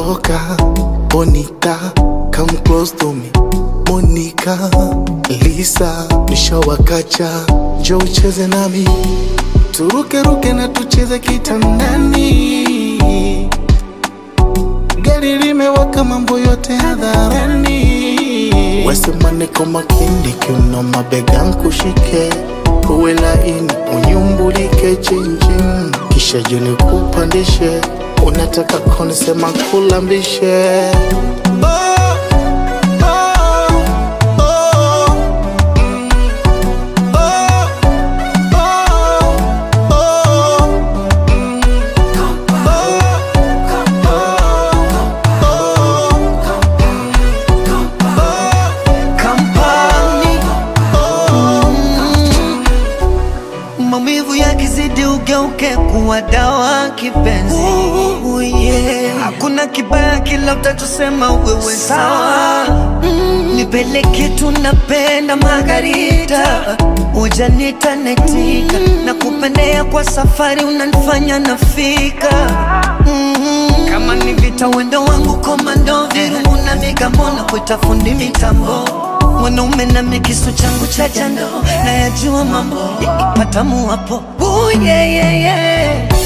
loca, bonita, come close to me. Monica, Lisa, nishawakacha, njoo ucheze nami, turuke ruke na tucheze kitandani. Gari limewaka, mambo yote hadharani. Wesema niko makini, kiuno mabega nkushike, uwe laini, unyumbulike chinchin, kisha juni kupandishe, unataka konisema kulambishe oh, oh, oh, mm, oh, oh, oh, mm, Kampani maumivu yakizidi ugeuke kuwa dawa kipenzi. Ooh, yeah. Hakuna kibaya kila utachosema wewe sawa. Mm, nipeleke tunapenda Margarita, ujanita netika na kupendea kwa safari unanifanya nafika mm, kama ni vita wendo wangu komando virungu na migambo na kuita fundi mitambo mwanaume na mikisu changu cha jando na yajua mambo yakipata muwapo Ooh, yeah, yeah, yeah.